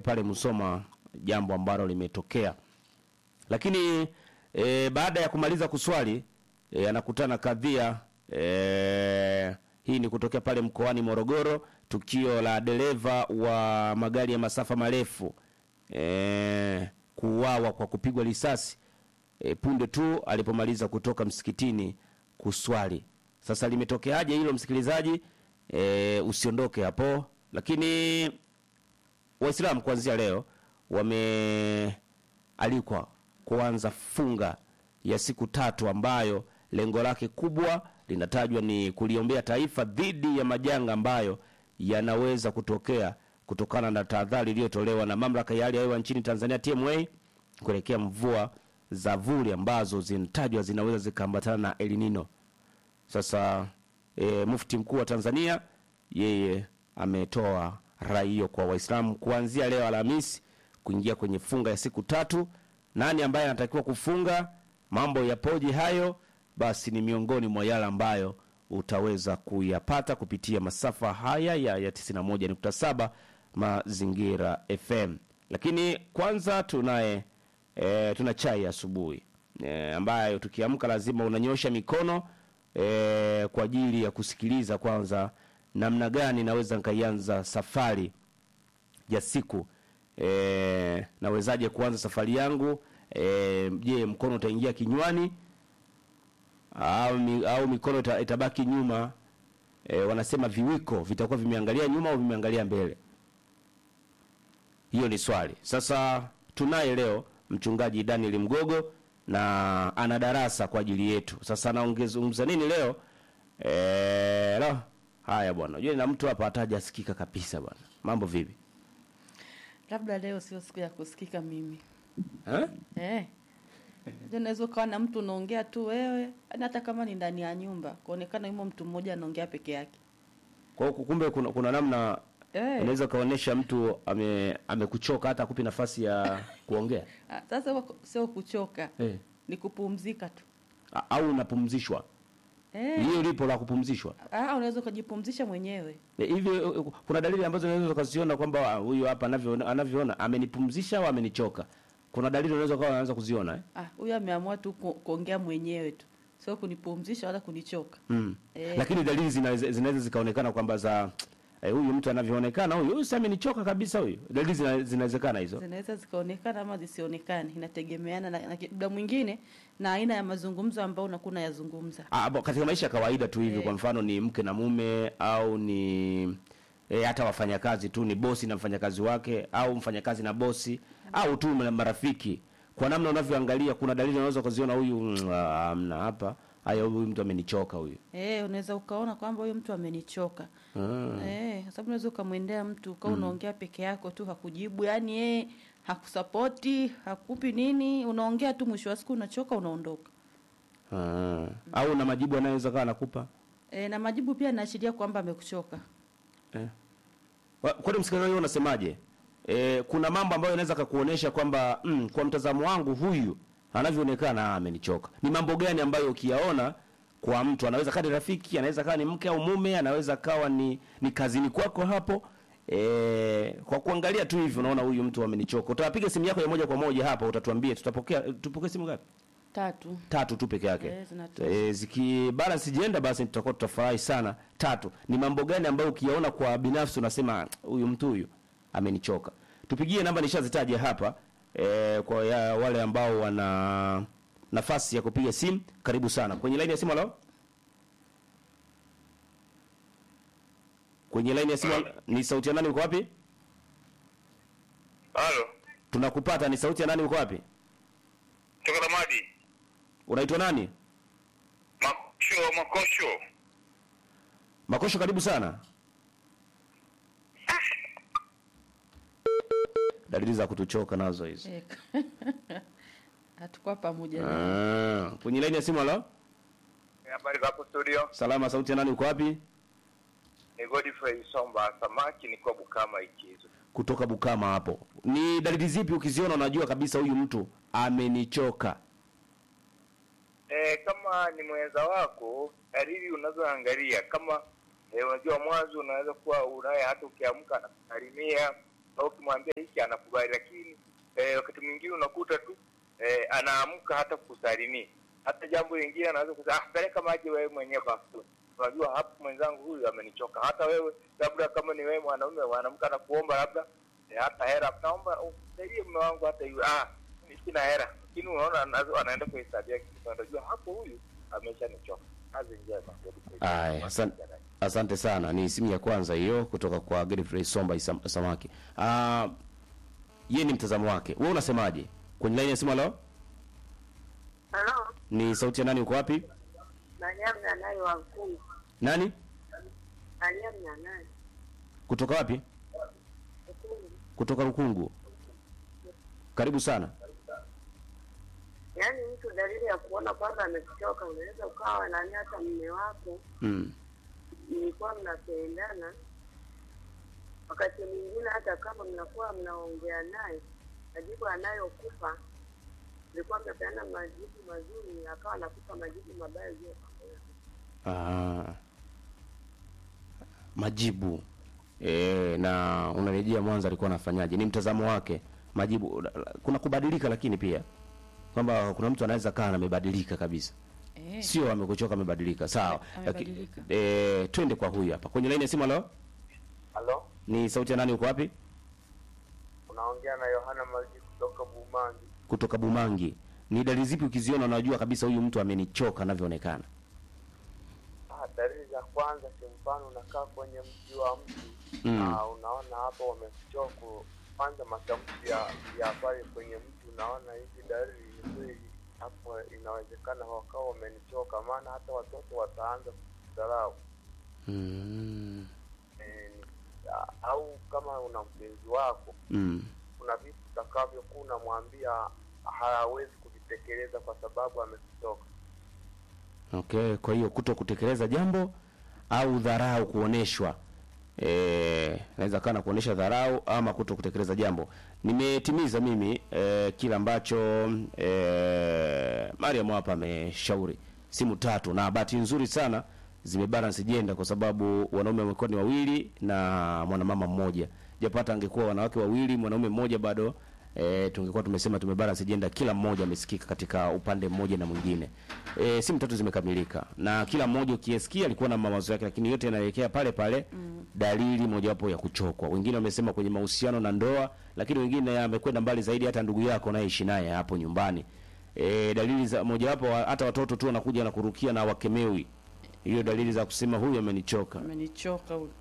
pale Musoma, jambo ambalo limetokea. Lakini e, baada ya kumaliza kuswali e, anakutana kadhia e, hii ni kutokea pale mkoani Morogoro, tukio la dereva wa magari ya masafa marefu e, kuuawa kwa kupigwa risasi e, punde tu alipomaliza kutoka msikitini kuswali. Sasa limetokeaje hilo msikilizaji? E, usiondoke hapo, lakini Waislamu kuanzia leo wamealikwa kuanza funga ya siku tatu ambayo lengo lake kubwa linatajwa ni kuliombea taifa dhidi ya majanga ambayo yanaweza kutokea kutokana na tahadhari iliyotolewa na mamlaka ya hali ya hewa nchini Tanzania TMA kuelekea mvua za vuli ambazo zinatajwa zinaweza zikaambatana na El Nino. Sasa e, mufti mkuu wa Tanzania yeye ametoa rai hiyo kwa Waislamu kuanzia leo Alhamisi kuingia kwenye funga ya siku tatu. Nani ambaye anatakiwa kufunga? Mambo yapoje hayo? Basi ni miongoni mwa yale ambayo utaweza kuyapata kupitia masafa haya ya, ya 91.7 Mazingira FM. Lakini kwanza tunaye e, tuna chai asubuhi e, ambayo tukiamka lazima unanyosha mikono e, kwa ajili ya kusikiliza kwanza namna gani naweza nikaianza safari ya siku e, nawezaje kuanza safari yangu e, je mkono utaingia kinywani au, mi, au mikono ita, itabaki nyuma e, wanasema viwiko vitakuwa vimeangalia nyuma au vimeangalia mbele hiyo ni swali sasa tunaye leo mchungaji daniel mgogo na ana darasa kwa ajili yetu sasa anaongezungumza nini leo e, lo, haya bwana unajua na mtu hapa hatajasikika kabisa bwana mambo vipi labda leo sio siku ya kusikika mimi eh? eh. Unajua unaweza ukawa na mtu unaongea tu wewe yaani hata kama ni ndani ya nyumba kuonekana yumo mtu mmoja anaongea peke yake kwa hiyo kumbe kuna, kuna namna eh. unaweza ukaonyesha mtu ame amekuchoka hata akupi nafasi ya kuongea Ah, sasa huwa sio kuchoka eh. ni kupumzika tu A- au unapumzishwa eh. hiyo lipo la kupumzishwa ah, unaweza ukajipumzisha mwenyewe Eh, hivi eh, kuna dalili ambazo unaweza ukaziona kwamba ah, huyu hapa anavyoona anavyoona amenipumzisha au amenichoka kuna dalili unaweza ukawa unaanza kuziona eh? ah, huyu ameamua tu ku, kuongea mwenyewe tu sio kunipumzisha wala kunichoka mm. Eh. lakini dalili zinaweza zinaweza zikaonekana kwamba za eh, huyu mtu anavyoonekana huyu huyu si amenichoka kabisa huyu dalili zina- zinawezekana hizo zinaweza zikaonekana ama zisionekane inategemeana na, na muda mwingine na aina ya mazungumzo ambayo unakuwa unayazungumza Ah, bo- katika maisha ya kawaida tu hivi Eh. kwa mfano ni mke na mume au ni e, hata wafanyakazi tu ni bosi na mfanyakazi wake au mfanyakazi na bosi au tu na marafiki kwa namna unavyoangalia kuna dalili unaweza ukaziona huyu mm, ah, amna hapa haya huyu mtu amenichoka huyu Eh, unaweza ukaona kwamba huyu mtu amenichoka. ah. Eh, kwa sababu unaweza ukamwendea mtu ukawa unaongea peke yako tu hakujibu, yani yeye hakusapoti, hakupi nini, unaongea tu mwisho wa siku unachoka unaondoka. Ah. au na majibu anayoweza kawa anakupa Eh, na majibu pia yanaashiria kwamba amekuchoka. eh. Wa- kwani msikilizaji wewe unasemaje e, kuna mambo ambayo yanaweza kakuonesha kwamba mm, kwa mtazamo wangu huyu anavyoonekana ah, amenichoka ni mambo gani ambayo ukiyaona kwa mtu anaweza kawa ni rafiki anaweza kawa ni mke au mume anaweza kawa ni, ni kazini kwako hapo e, kwa kuangalia tu hivi unaona huyu mtu amenichoka utapiga simu yako ya moja kwa moja hapa utatuambia tutapokea tupokee simu ngapi Tatu. tatu tu peke yake Eh, zinatosha. e, ziki balance jenda basi tutakuwa tutafurahi sana tatu ni mambo gani ambayo ukiyaona kwa binafsi unasema "Ah, huyu mtu huyu amenichoka tupigie namba nishazitaja hapa e, kwa ya, wale ambao wana nafasi ya kupiga simu karibu sana kwenye laini ya simu halo kwenye laini ya simu ni sauti ya nani uko wapi Halo, tunakupata ni sauti ya nani uko wapi toka Ramadi. unaitwa nani Makosho, makosho. makosho karibu sana dalili za kutuchoka nazo hizo Eh, Hatukuwa pamoja. na Ah, kwenye laini ya simu halo Habari za hapo studio? salama sauti ya nani uko wapi Ni Godfrey Somba Samaki, niko Bukama Ikizo. kutoka bukama hapo ni dalili zipi ukiziona unajua kabisa huyu mtu amenichoka E, kama ni mwenza wako, dalili unazoangalia kama e, unajua mwanzo unaweza kuwa unaye hata ukiamka anakusalimia na ukimwambia hiki anakubali, lakini eh, wakati mwingine unakuta tu eh, anaamka hata kusalimia. Hata jambo lingine anaweza kusema ah, peleka maji wewe mwenyewe bafuni. Unajua hapo mwenzangu huyu amenichoka. Hata wewe labda kama ni wewe mwanaume mwanamke anakuomba labda eh, hata hera, naomba usaidie mume wangu hata hiyo ah, mimi sina hera, lakini unaona anazo- anaenda kuhesabia kitu, unajua hapo huyu ameshanichoka. Kazi njema. Aya, asante, asante sana. Ni simu ya kwanza hiyo kutoka kwa Godfrey Somba Isam- Samaki. Ah, yeye ni mtazamo wake. Wewe unasemaje? Kwenye line ya simu leo Halo, ni sauti ya nani? Uko wapi? Mariamu Nyanai wa Mkungu. Nani? Mariamu Nyanai Kutoka wapi? Mkungu. Kutoka Rukungu. Karibu sana. Yaani mtu dalili ya kuona kwamba amekuchoka, unaweza ukawa nani, hata mume wako Mm. mlikuwa mnapendana, wakati mwingine hata kama mnakuwa mnaongea naye, majibu anayokupa mlikuwa mnapeana majibu mazuri, akawa anakupa majibu mabaya juu ya pamoja. Ah. Majibu. E, na unarejea Mwanza alikuwa anafanyaje? Ni mtazamo wake. Majibu kuna kubadilika lakini pia kwamba kuna mtu anaweza kaa na amebadilika kabisa. Eh, Sio amekuchoka amebadilika. Sawa. Ame- Laki- amebadilika. Eh, twende kwa huyu hapa. Kwenye line ya simu leo Halo, ni sauti ya nani uko wapi? unaongea na Yohana Maji kutoka Bumangi. Kutoka Bumangi. Ni dalili zipi ukiziona unajua kabisa huyu mtu amenichoka anavyoonekana? Ah, dalili za kwanza kimfano unakaa kwenye mji wa mtu Mm. na unaona hapo wamekuchoka kwanza matamshi ya ya pale kwenye mtu unaona hizi dalili ni kweli hapo inawezekana wakawa wamenichoka maana hata watoto wataanza kudharau Mm. eh, a- au kama una mpenzi wako Mm. kuna vitu utakavyokuwa unamwambia hawezi kuvitekeleza kwa sababu amekuchoka Okay, kwa hiyo kuto kutekeleza jambo au dharau kuoneshwa. Eh, naweza kana kuonesha dharau ama kuto kutekeleza jambo. Nimetimiza mimi eh, kile ambacho eh, Mariam hapa ameshauri. Simu tatu na bahati nzuri sana zimebalance jenda kwa sababu wanaume wamekuwa ni wawili na mwanamama mmoja. Japo hata angekuwa wanawake wawili, mwanaume mmoja bado e, tungekuwa tumesema tumebalance jenda, kila mmoja amesikika katika upande mmoja na mwingine. E, simu tatu zimekamilika na kila mmoja ukiyasikia alikuwa na mawazo yake, lakini yote yanaelekea pale pale mm. dalili mojawapo ya kuchokwa. Wengine wamesema kwenye mahusiano na ndoa, lakini wengine amekwenda mbali zaidi, hata ndugu yako anayeishi naye hapo nyumbani. E, dalili za mojawapo wa- hata watoto tu wanakuja na kurukia na wakemewi, hiyo dalili za kusema huyu amenichoka. amenichoka huyu.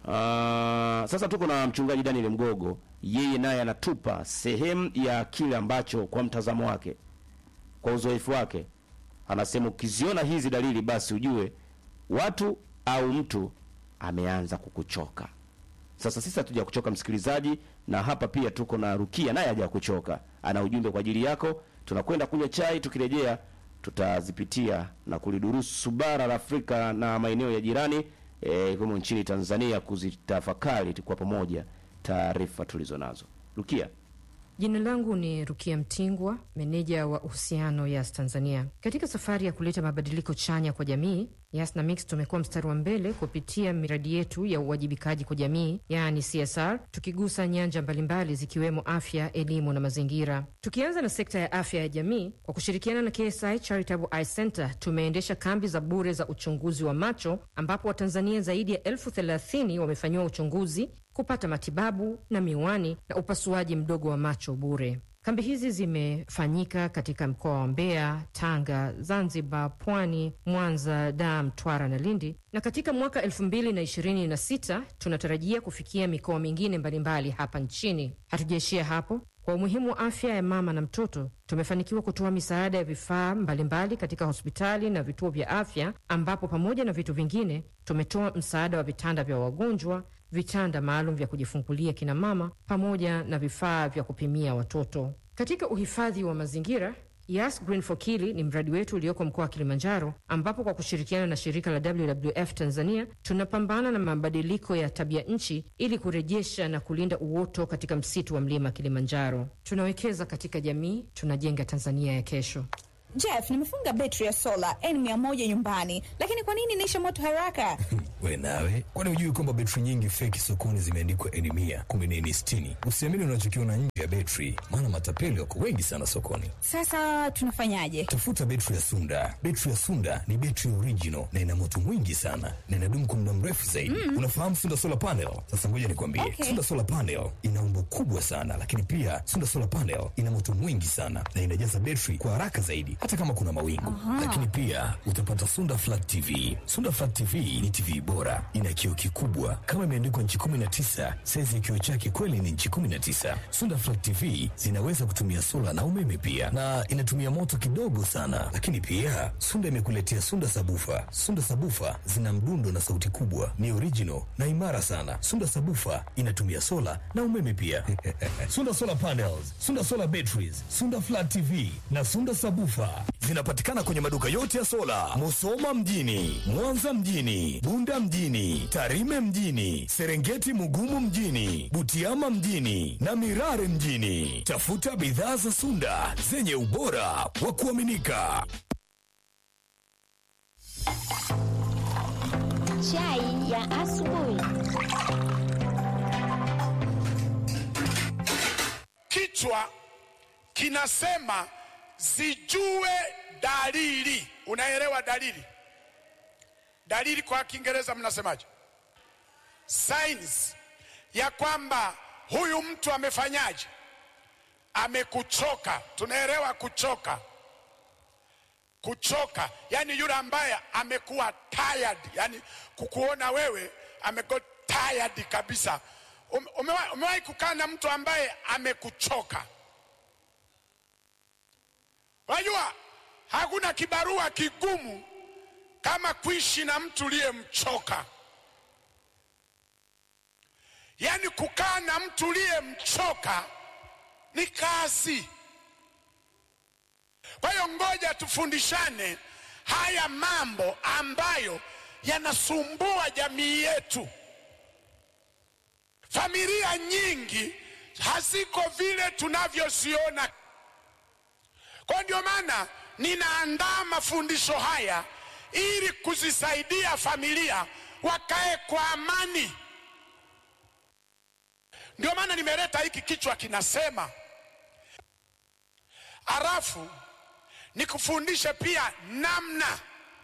Ah, sasa tuko na mchungaji Daniel Mgogo, yeye naye anatupa sehemu ya kile ambacho kwa mtazamo wake, kwa uzoefu wake, anasema ukiziona hizi dalili, basi ujue watu au mtu ameanza kukuchoka. Sasa sisi hatuja kuchoka msikilizaji, na hapa pia tuko na Rukia naye haja kuchoka, ana ujumbe kwa ajili yako. Tunakwenda kunywa chai, tukirejea tutazipitia na kulidurusu bara la Afrika na maeneo ya jirani eh, ikiwemo nchini Tanzania, kuzitafakari kwa pamoja taarifa tulizo nazo. Rukia, Jina langu ni Rukia Mtingwa, meneja wa uhusiano Yas Tanzania. Katika safari ya kuleta mabadiliko chanya kwa jamii, Yas na Mix tumekuwa mstari wa mbele kupitia miradi yetu ya uwajibikaji kwa jamii, yaani CSR, tukigusa nyanja mbalimbali zikiwemo afya, elimu na mazingira. Tukianza na sekta ya afya ya jamii, kwa kushirikiana na KSI Charitable Eye Center tumeendesha kambi za bure za uchunguzi wa macho, ambapo Watanzania zaidi ya elfu thelathini wamefanyiwa uchunguzi kupata matibabu na miwani na upasuaji mdogo wa macho bure. Kambi hizi zimefanyika katika mkoa wa Mbeya, Tanga, Zanzibar, Pwani, Mwanza, Dar, Mtwara na Lindi, na katika mwaka elfu mbili na ishirini na sita tunatarajia kufikia mikoa mingine mbalimbali hapa nchini. Hatujaishia hapo. Kwa umuhimu wa afya ya mama na mtoto, tumefanikiwa kutoa misaada ya vifaa mbalimbali katika hospitali na vituo vya afya, ambapo pamoja na vitu vingine tumetoa msaada wa vitanda vya wagonjwa, vitanda maalum vya kujifungulia kina mama, pamoja na vifaa vya kupimia watoto. Katika uhifadhi wa mazingira Yas Green for Kili ni mradi wetu ulioko mkoa wa Kilimanjaro, ambapo kwa kushirikiana na shirika la WWF Tanzania tunapambana na mabadiliko ya tabia nchi ili kurejesha na kulinda uoto katika msitu wa mlima Kilimanjaro. Tunawekeza katika jamii, tunajenga Tanzania ya kesho. Jeff, nimefunga betri ya sola N100 nyumbani, lakini kwa nini inaisha moto haraka? We nawe, kwani hujui kwamba betri nyingi feki sokoni zimeandikwa N mia kumi na nne sitini? Usiamini unachokiona nje ya betri, maana matapeli wako wengi sana sokoni. Sasa tunafanyaje? Tafuta betri ya Sunda. Betri ya Sunda ni betri original na ina moto mwingi sana na inadumu kwa muda mrefu zaidi. Unafahamu Sunda solar panel? Sasa ngoja nikwambie, Okay. Sunda solar panel ina umbo kubwa sana, lakini pia Sunda solar panel ina moto mwingi sana na inajaza betri kwa haraka zaidi, hata kama kuna mawingu. Lakini pia utapata Sunda flat TV. Sunda flat TV ni TV bora, ina kioo kikubwa kama imeandikwa nchi 19. Saizi ya kioo chake kweli ni nchi 19. Sunda flat TV zinaweza kutumia sola na umeme pia, na inatumia moto kidogo sana. Lakini pia Sunda imekuletea Sunda sabufa. Sunda sabufa zina mdundo na sauti kubwa, ni original na imara sana. Sunda sabufa inatumia sola na umeme pia. Sunda solar panels, Sunda solar batteries, Sunda flat TV na Sunda sabufa zinapatikana kwenye maduka yote ya sola, Musoma mjini, Mwanza mjini, Bunda mjini, Tarime mjini, Serengeti Mugumu mjini, Butiama mjini na Mirare mjini. Tafuta bidhaa za Sunda zenye ubora wa kuaminika. Chai ya asubuhi. Kichwa kinasema zijue dalili. Unaelewa dalili? Dalili kwa Kiingereza mnasemaje? Signs ya kwamba huyu mtu amefanyaje? Amekuchoka. Tunaelewa kuchoka. Kuchoka yani yule ambaye amekuwa tired, yani kukuona wewe amekuwa tired kabisa. Ume- Umewahi umewahi kukaa na mtu ambaye amekuchoka? Unajua hakuna kibarua kigumu kama kuishi na mtu uliyemchoka. Yaani kukaa na mtu uliyemchoka ni kazi. Kwa hiyo ngoja tufundishane haya mambo ambayo yanasumbua jamii yetu. Familia nyingi haziko vile tunavyoziona. Kwa ndio maana ninaandaa mafundisho haya ili kuzisaidia familia wakae kwa amani. Ndio maana nimeleta hiki kichwa kinasema, halafu nikufundishe pia namna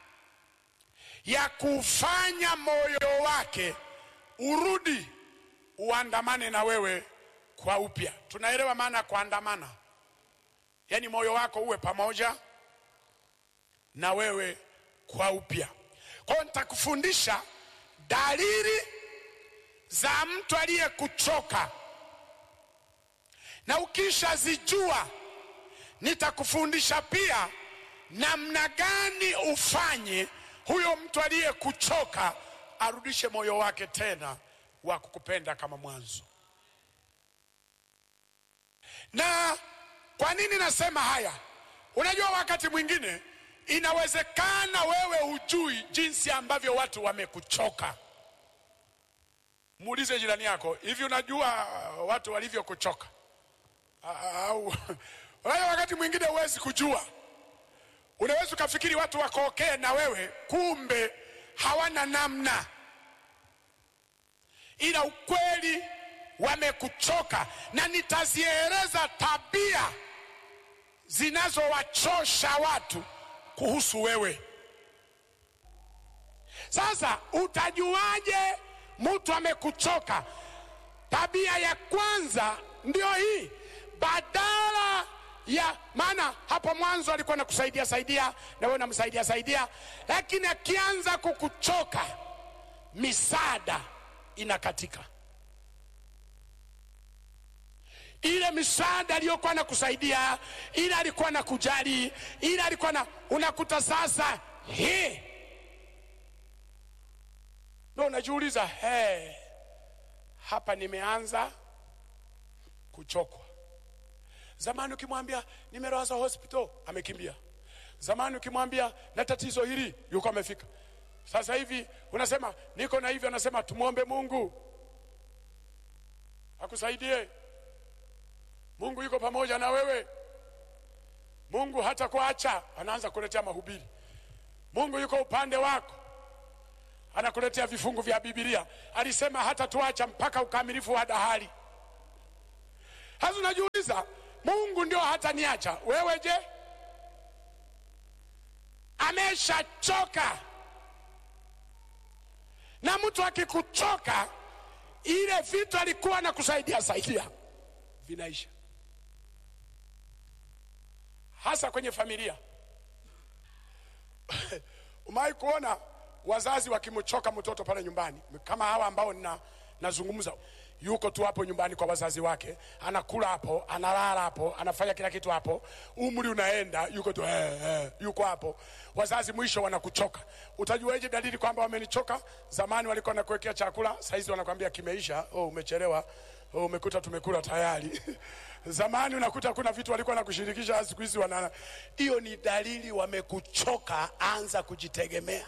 ya kufanya moyo wake urudi uandamane na wewe kwa upya. Tunaelewa maana ya kuandamana, yaani moyo wako uwe pamoja na wewe kwa upya. Kwa hiyo nitakufundisha dalili za mtu aliyekuchoka, na ukishazijua nitakufundisha pia namna gani ufanye huyo mtu aliyekuchoka arudishe moyo wake tena wa kukupenda kama mwanzo. Na kwa nini nasema haya? Unajua, wakati mwingine inawezekana wewe hujui jinsi ambavyo watu wamekuchoka. Muulize jirani yako, hivi unajua watu walivyokuchoka? Au unajua, wakati mwingine huwezi kujua. Unaweza ukafikiri watu wakookee na wewe, kumbe hawana namna, ila ukweli wamekuchoka, na nitazieleza tabia zinazowachosha watu kuhusu wewe. Sasa utajuaje mtu amekuchoka? Tabia ya kwanza ndio hii, badala ya maana, hapo mwanzo alikuwa nakusaidia saidia na wewe unamsaidia saidia, lakini akianza kukuchoka, misaada inakatika. Ile misaada aliyokuwa na kusaidia, ile alikuwa na kujali, ile alikuwa na unakuta sasa, he ndo unajiuliza he, hapa nimeanza kuchokwa. Zamani ukimwambia nimelazwa hospital amekimbia. Zamani ukimwambia na tatizo hili yuko amefika. Sasa hivi unasema niko na hivi, anasema tumwombe Mungu akusaidie. Mungu yuko pamoja na wewe. Mungu hata kuacha, anaanza kuletea mahubiri. Mungu yuko upande wako, anakuletea vifungu vya Biblia. Alisema hata tuacha mpaka ukamilifu wa dahari. Sasa unajiuliza, Mungu ndio hata niacha wewe, je? Ameshachoka. Na mtu akikuchoka, ile vitu alikuwa na kusaidia saidia vinaisha, hasa kwenye familia. Umewahi kuona wazazi wakimchoka mtoto pale nyumbani, kama hawa ambao nina nazungumza yuko tu hapo nyumbani kwa wazazi wake, anakula hapo, analala hapo, anafanya kila kitu hapo, umri unaenda, yuko tu eh, eh, yuko hapo. Wazazi mwisho wanakuchoka. Utajuaje dalili kwamba wamenichoka? Zamani walikuwa wanakuwekea chakula, saizi wanakwambia kimeisha. Oh, umechelewa. Oh, umekuta tumekula tayari. Zamani unakuta kuna vitu walikuwa nakushirikisha, siku hizi wana. Hiyo ni dalili wamekuchoka, anza kujitegemea.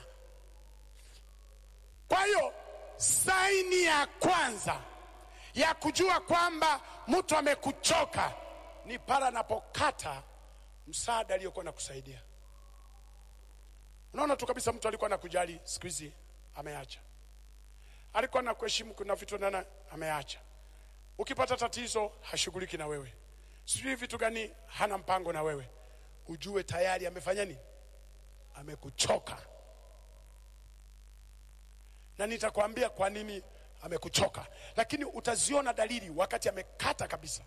Kwa hiyo saini ya kwanza ya kujua kwamba mtu amekuchoka ni pale anapokata msaada aliyokuwa nakusaidia. Unaona tu kabisa mtu alikuwa nakujali, siku hizi ameacha. Alikuwa nakuheshimu, kuna vitu nana ameacha. Ukipata tatizo hashughuliki na wewe, sijui vitu gani, hana mpango na wewe, ujue tayari amefanya nini, amekuchoka. Na nitakwambia kwa nini amekuchoka, lakini utaziona dalili wakati amekata kabisa.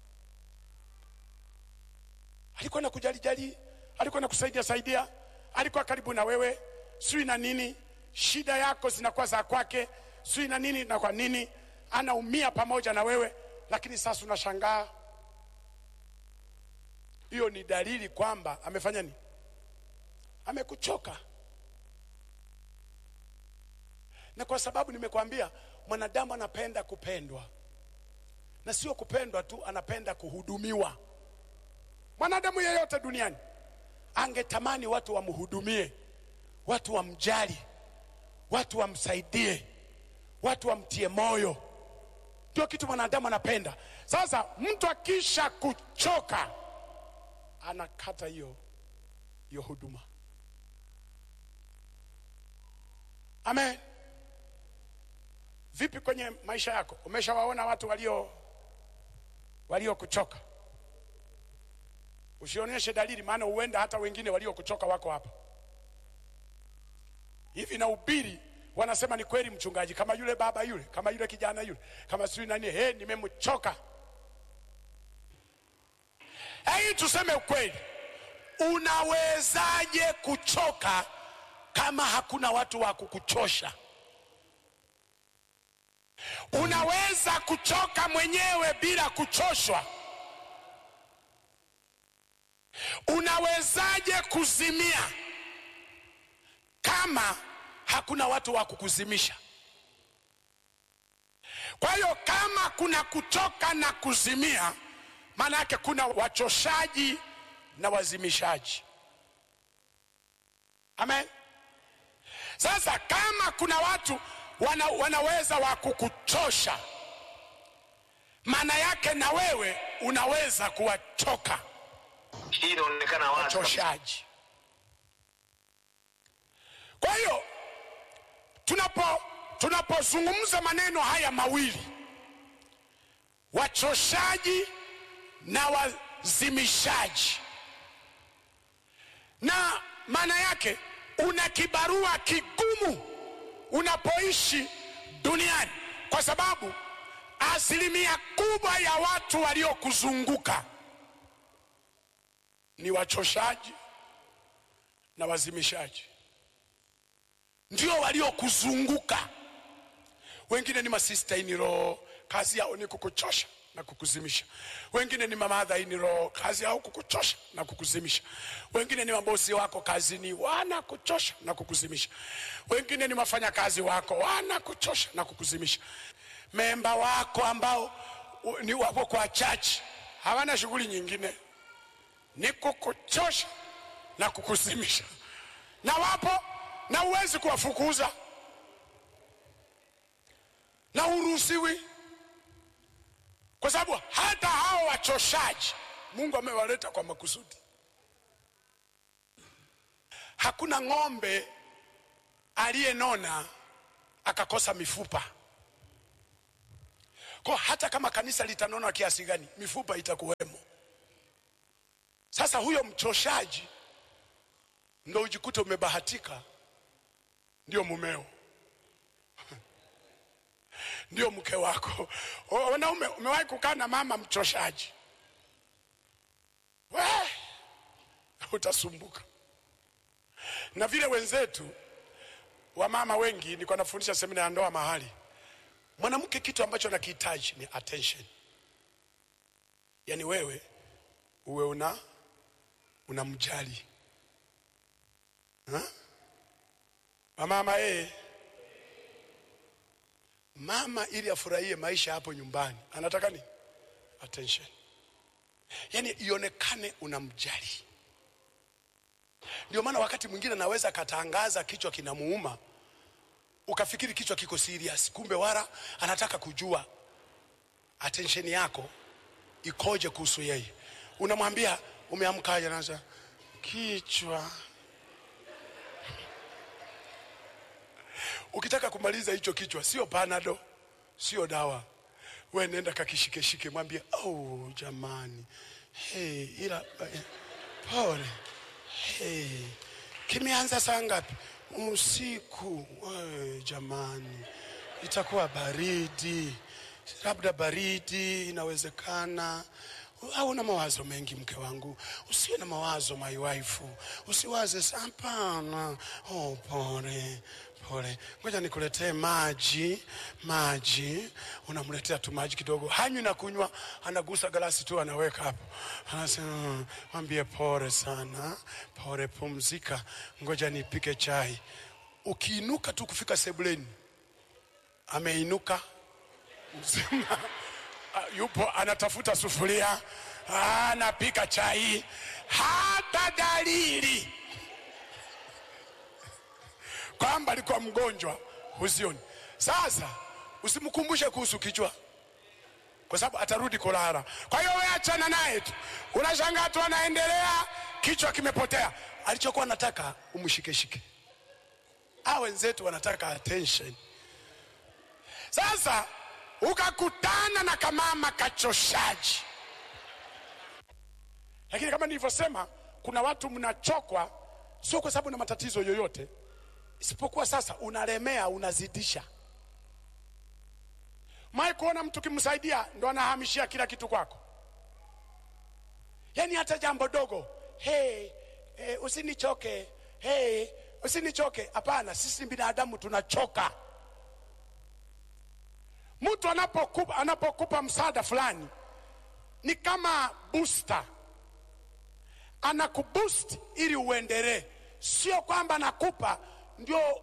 Alikuwa na kujali jali, alikuwa na kusaidia saidia, alikuwa karibu na wewe, sijui na nini, shida yako zinakuwa za kwake, sijui na nini na kwa nini, anaumia pamoja na wewe, lakini sasa unashangaa. Hiyo ni dalili kwamba amefanya nini? Amekuchoka. Na kwa sababu nimekwambia mwanadamu anapenda kupendwa, na sio kupendwa tu, anapenda kuhudumiwa. Mwanadamu yeyote duniani angetamani watu wamhudumie, watu wamjali, watu wamsaidie, watu wamtie moyo. Ndio kitu mwanadamu anapenda. Sasa mtu akisha kuchoka, anakata hiyo hiyo huduma. Amen. Vipi kwenye maisha yako? Umeshawaona watu walio waliokuchoka? Usionyeshe dalili, maana huenda hata wengine waliokuchoka wako hapa hivi. Na ubiri wanasema ni kweli, mchungaji, kama yule baba yule, kama yule kijana yule, kama sijui nani, he, nimemchoka. Hei, tuseme ukweli, unawezaje kuchoka kama hakuna watu wa kukuchosha? Unaweza kuchoka mwenyewe bila kuchoshwa? Unawezaje kuzimia kama hakuna watu wa kukuzimisha? Kwa hiyo kama kuna kuchoka na kuzimia, maana yake kuna wachoshaji na wazimishaji. Amen. Sasa kama kuna watu wana, wanaweza wa kukuchosha, maana yake na wewe unaweza kuwachoka Hii inaonekana wazi kabisa. wachoshaji. Kwa hiyo tunapo tunapozungumza maneno haya mawili, wachoshaji na wazimishaji, na maana yake una kibarua kigumu unapoishi duniani, kwa sababu asilimia kubwa ya watu waliokuzunguka ni wachoshaji na wazimishaji, ndio waliokuzunguka. Wengine ni masista in law, kazi yao ni kukuchosha na kukuzimisha. Wengine ni mamadha in law, kazi yao kukuchosha na kukuzimisha. Wengine ni mabosi wako kazini, wanakuchosha na kukuzimisha. Wengine ni wafanyakazi wako, wanakuchosha na kukuzimisha. Memba wako ambao u- ni wako kwa chachi, hawana shughuli nyingine ni kukuchosha na kukuzimisha, na wapo na huwezi kuwafukuza na huruhusiwi, kwa sababu hata hao wachoshaji Mungu amewaleta kwa makusudi. hakuna ng'ombe aliyenona akakosa mifupa kwa hata kama kanisa litanona kiasi gani mifupa itakuwemo sasa huyo mchoshaji ndo ujikute umebahatika ndio mumeo ndio mke wako O- wanaume umewahi kukaa na mama mchoshaji we utasumbuka na vile wenzetu wamama wengi nilikuwa nafundisha semina ya ndoa mahali mwanamke kitu ambacho anakihitaji ni attention yaani wewe uwe una unamjali Ha? wamama yeye mama ili afurahie maisha hapo nyumbani anataka nini attention yaani ionekane unamjali ndio maana wakati mwingine anaweza akatangaza kichwa kinamuuma ukafikiri kichwa kiko serious kumbe wala anataka kujua attention yako ikoje kuhusu yeye unamwambia umeamkaje naza kichwa ukitaka kumaliza hicho kichwa sio panado sio dawa we nenda kakishikeshike mwambie oh, jamani hey, ila eh, pole hey, kimeanza saa ngapi usiku hey, jamani itakuwa baridi labda baridi inawezekana au na mawazo mengi mke wangu usiwe na mawazo my wife usiwaze sa- hapana oh, pole pole ngoja nikuletee maji maji unamletea tu maji kidogo hanywi na kunywa anagusa galasi tu anaweka hapo anasema "Mm, mwambie pole sana pole pumzika ngoja nipike chai ukiinuka tu kufika sebuleni ameinuka mzima Ah, yupo anatafuta sufuria Ah, anapika chai hata dalili kwamba alikuwa mgonjwa huzioni sasa usimkumbushe kuhusu kichwa kwa sababu atarudi kulala kwa hiyo we achana naye tu unashangaa tu anaendelea kichwa kimepotea alichokuwa anataka umshikeshike a wenzetu wanataka attention sasa ukakutana na kamama kachoshaji lakini kama nilivyosema kuna watu mnachokwa sio kwa sababu na matatizo yoyote isipokuwa sasa unalemea unazidisha mai kuona mtu kimsaidia ndo anahamishia kila kitu kwako yaani hata jambo dogo hey, hey, usinichoke hey, usinichoke hapana sisi binadamu tunachoka mtu anapokupa, anapokupa msaada fulani ni kama booster anakuboost ili uendelee sio kwamba anakupa ndio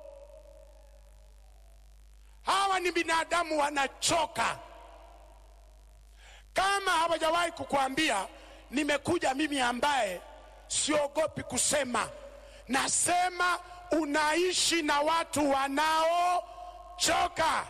hawa ni binadamu wanachoka kama hawajawahi kukuambia nimekuja mimi ambaye siogopi kusema nasema unaishi na watu wanaochoka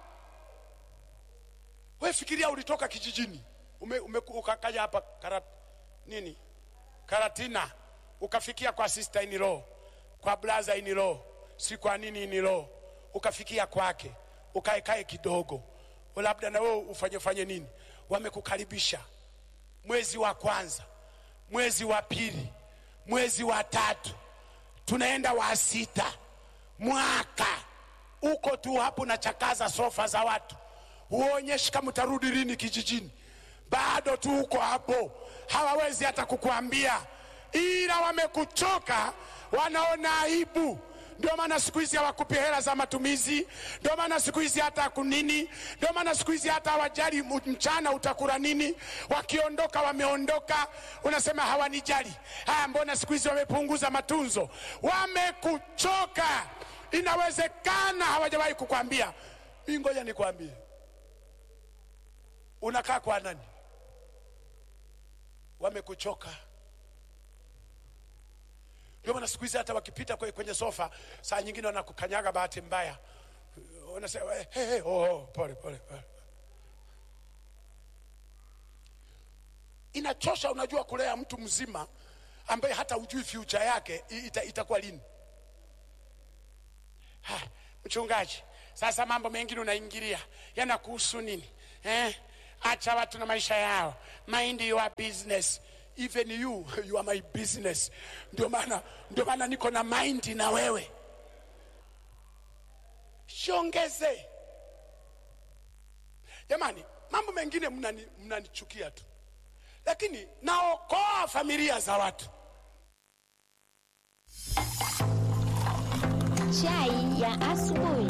we fikiria ulitoka kijijini ume, ume, ukakaja hapa karat, nini karatina ukafikia kwa sister in law kwa brother in law si kwa nini in law ukafikia kwake ukaekae kidogo labda na wewe ufanye fanye nini wamekukaribisha mwezi wa kwanza mwezi wa pili mwezi wa tatu tunaenda wa sita mwaka uko tu hapo na chakaza sofa za watu huonyeshi kama utarudi lini kijijini bado tu uko hapo hawawezi hata kukuambia ila wamekuchoka wanaona aibu ndio maana siku hizi hawakupi hela za matumizi ndio maana siku hizi hata kunini ndio maana siku hizi hata hawajali mu- mchana utakula nini wakiondoka wameondoka unasema hawanijali haya mbona siku hizi wamepunguza matunzo wamekuchoka inawezekana hawajawahi kukwambia mi ngoja nikwambie unakaa kwa nani wamekuchoka ndio maana siku hizi hata wakipita kwe- kwenye sofa saa nyingine wanakukanyaga bahati mbaya wanasema hey, hey, hey, oh, oh, pole pole pole inachosha unajua kulea mtu mzima ambaye hata hujui future yake i- ita, itakuwa lini ha, mchungaji sasa mambo mengine unaingilia yanakuhusu nini eh? acha watu na maisha yao mind your business even you you are my business ndio maana ndio maana niko na mind na wewe shiongeze jamani mambo mengine mnani- mnanichukia tu lakini naokoa familia za watu Chai ya asubuhi.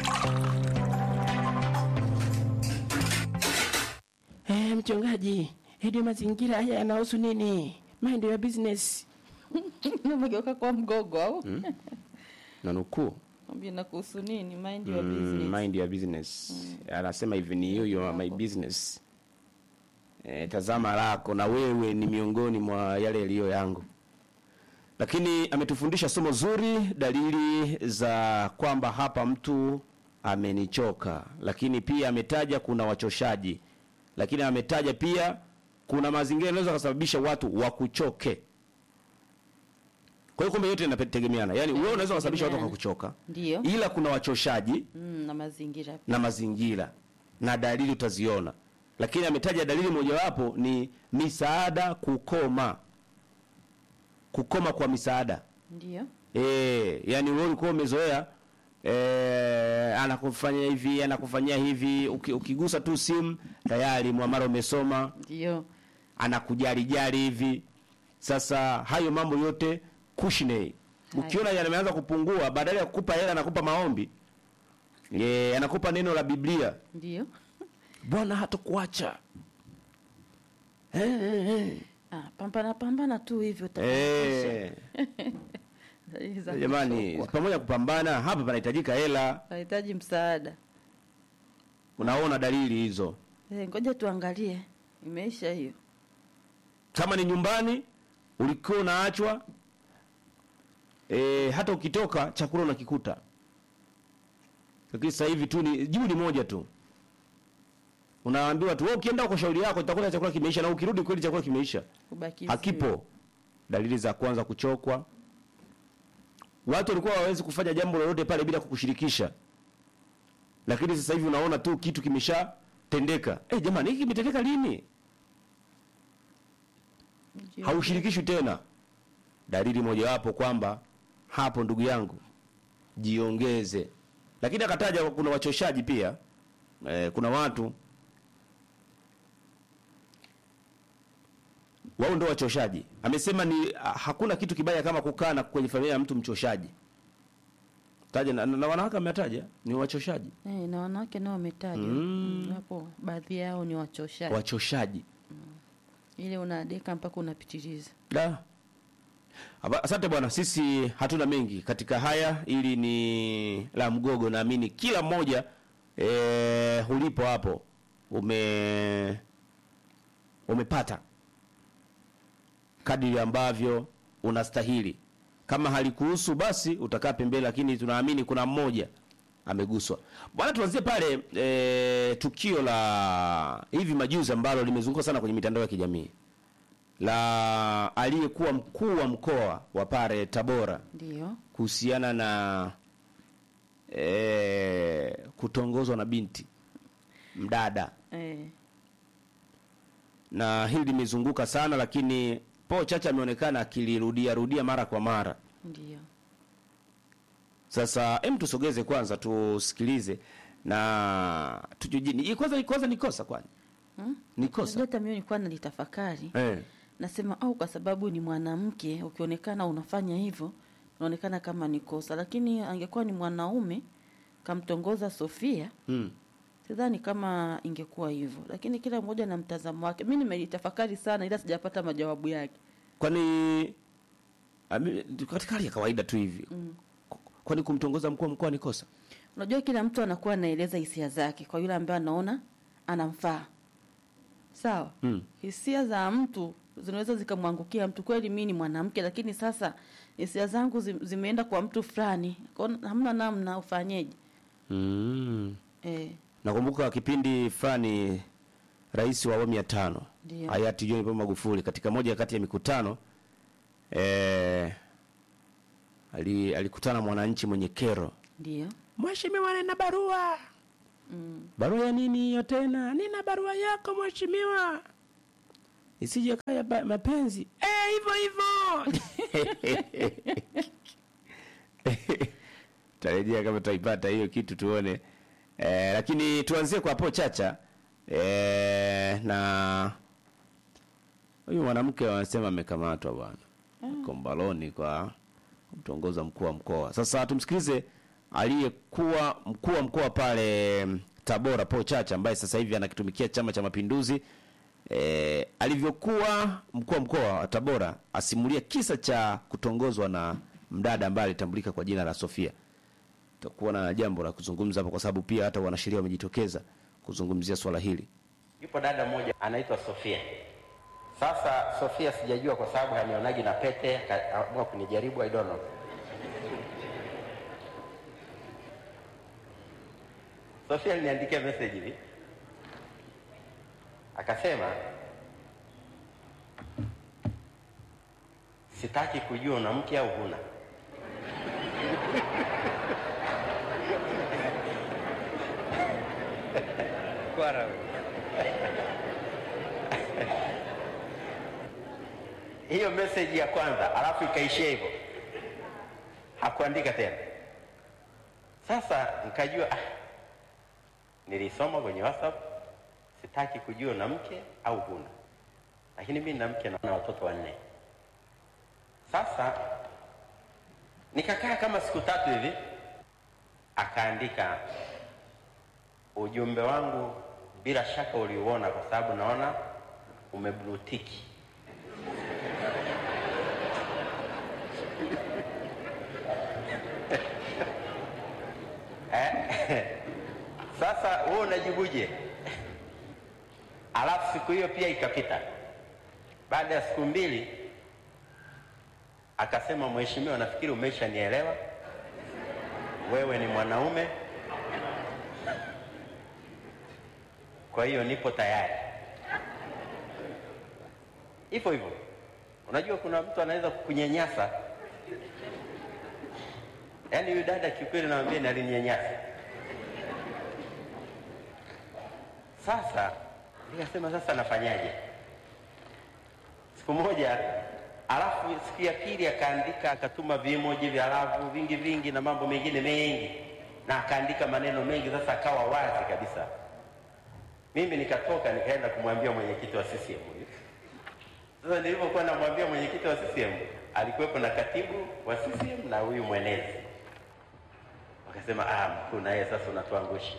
Eh, mchungaji, hadi mazingira haya yanahusu nini? Mind your business. umegeuka kwa mgogo au Na nukuu. ambia nakuhusu nini mind your Mm, business mind your business. Anasema hivi ni you, you are my business. Eh, tazama lako na wewe ni miongoni mwa yale yaliyo yangu. Lakini ametufundisha somo zuri, dalili za kwamba hapa mtu amenichoka. Lakini pia ametaja kuna wachoshaji. Lakini ametaja pia kuna mazingira yanaweza kusababisha watu wakuchoke. Kwa hiyo kumbe yote yanategemeana. Yaani wewe unaweza kusababisha watu Yanategemeana. wakakuchoka. ndio Ila kuna wachoshaji mm, na mazingira na mazingira na dalili utaziona lakini ametaja dalili mojawapo ni misaada kukoma kukoma kwa misaada ndio e, yani wewe ulikuwa umezoea e, anakufanyia hivi anakufanyia hivi uki, ukigusa tu simu tayari mwamara umesoma ndio anakujali jali hivi sasa hayo mambo yote kushinei ukiona yameanza kupungua badala ya kukupa hela anakupa maombi e, anakupa neno la biblia ndio bwana hatakuacha eh, eh, eh. ah, pambana pambana tu hivyo Eh, jamani pamoja kupambana hapa panahitajika hela nahitaji msaada unaona dalili hizo Eh, ngoja tuangalie imeisha hiyo kama ni nyumbani ulikuwa unaachwa e, hata ukitoka chakula unakikuta lakini sasa hivi tu ni jibu ni moja tu unaambiwa tu wewe ukienda kwa shauri yako utakuta chakula kimeisha na ukirudi kweli chakula kimeisha kubaki hakipo dalili za kwanza kuchokwa watu walikuwa hawawezi kufanya jambo lolote pale bila kukushirikisha lakini sasa hivi unaona tu kitu kimeshatendeka eh jamani hiki kimetendeka lini haushirikishwi tena dalili mojawapo kwamba hapo ndugu yangu jiongeze lakini akataja kuna wachoshaji pia eh, kuna watu wao ndio wachoshaji amesema ni ah, hakuna kitu kibaya kama kukaa na kwenye familia ya mtu mchoshaji taja na, na wanawake ametaja ni wachoshaji Eh, na wanawake nao wametajwa Mm. mm. hapo baadhi yao ni wachoshaji wachoshaji ile unadeka mpaka unapitiliza da Aba- asante bwana sisi hatuna mengi katika haya ili ni la mgogo naamini kila mmoja e, ulipo hapo ume umepata kadiri ambavyo unastahili kama halikuhusu basi utakaa pembeni lakini tunaamini kuna mmoja ameguswa bwana tuanzie pale e, tukio la hivi majuzi ambalo limezunguka sana kwenye mitandao ya kijamii la aliyekuwa mkuu wa mkoa wa pale Tabora ndio kuhusiana na e, kutongozwa na binti mdada eh, na hili limezunguka sana lakini po chacha ameonekana akilirudia rudia mara kwa mara ndio sasa hem tusogeze kwanza tusikilize na tujujini kwanza kwanza ni kosa kwani Hmm? ni kosa hata mimi nilikuwa nalitafakari eh. nasema au kwa sababu ni mwanamke ukionekana unafanya hivyo unaonekana kama ni kosa lakini angekuwa ni mwanaume kamtongoza Sofia mm. sidhani kama ingekuwa hivyo lakini kila mmoja na mtazamo wake mi nimelitafakari sana ila sijapata majawabu yake kwani ami- katika hali ya kawaida tu hivi mm. kwani kumtongoza mkuu wa mkoa ni kosa unajua kila mtu anakuwa anaeleza hisia zake kwa yule ambaye anaona anamfaa sawa mm. hisia za mtu zinaweza zikamwangukia mtu kweli mi ni mwanamke lakini sasa hisia zangu zi- zimeenda kwa mtu fulani Kwa hiyo hamna namna ufanyeje mm. eh, nakumbuka kipindi fulani rais wa awamu ya tano Ndio. hayati John Pombe Magufuli katika moja kati ya mikutano eh, ali, alikutana na mwananchi mwenye kero Ndio. Mheshimiwa, nina barua. Mm. Barua ya nini hiyo tena? Nina barua yako mheshimiwa. Isije kaya ba- mapenzi. Eh, hivyo hivyo. Tarejea kama tutaipata hiyo kitu tuone. Eh, lakini tuanzie kwa hapo Chacha. Eh, na huyu mwanamke wanasema amekamatwa bwana. Kombaloni kwa kumtongoza mkuu wa mkoa. Sasa tumsikilize aliyekuwa mkuu wa mkoa pale mm, Tabora Paul Chacha ambaye sasa hivi anakitumikia Chama cha Mapinduzi e, alivyokuwa mkuu wa mkoa wa Tabora asimulia kisa cha kutongozwa na mdada ambaye alitambulika kwa jina la Sofia. Tutakuwa na jambo la kuzungumza hapo kwa sababu pia hata wanasheria wamejitokeza kuzungumzia swala hili. Yupo dada mmoja anaitwa Sofia. Sasa Sofia sijajua kwa sababu hanionagi na pete, akaamua kunijaribu, I don't know. Sofia aliniandikia message hivi, akasema sitaki kujua una mke au huna. Kwara hiyo message ya kwanza, alafu ikaishia hivyo, hakuandika tena. Sasa nikajua ah, nilisoma kwenye WhatsApp, sitaki kujua na mke au huna, lakini mimi na mke na watoto wanne. Sasa nikakaa kama siku tatu hivi, akaandika ujumbe wangu, bila shaka uliuona kwa sababu naona umeblutiki. Eh, Sasa wewe unajibuje? Alafu siku hiyo pia ikapita. Baada ya siku mbili akasema, mheshimiwa, nafikiri umeshanielewa, wewe ni mwanaume, kwa hiyo nipo tayari. Hivyo hivyo, unajua kuna mtu anaweza kukunyanyasa. Yaani huyu dada kiukweli, nawambia ni alininyanyasa. Sasa nikasema sasa nafanyaje? Siku moja, alafu siku ya pili akaandika, akatuma vimoji vya lavu vingi vingi na mambo mengine mengi, na akaandika maneno mengi. Sasa akawa wazi kabisa. Mimi nikatoka nikaenda kumwambia mwenyekiti wa CCM huyu. Sasa nilipokuwa namwambia mwenyekiti wa CCM, alikuwepo na katibu wa CCM na huyu mwenezi, wakasema ah, mkuu na yeye sasa unatuangusha.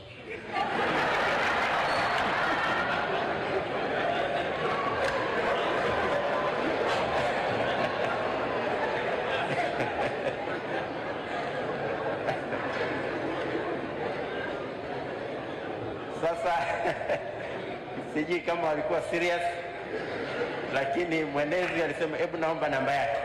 Sasa sijui kama walikuwa serious, lakini mwenezi alisema hebu naomba namba yake.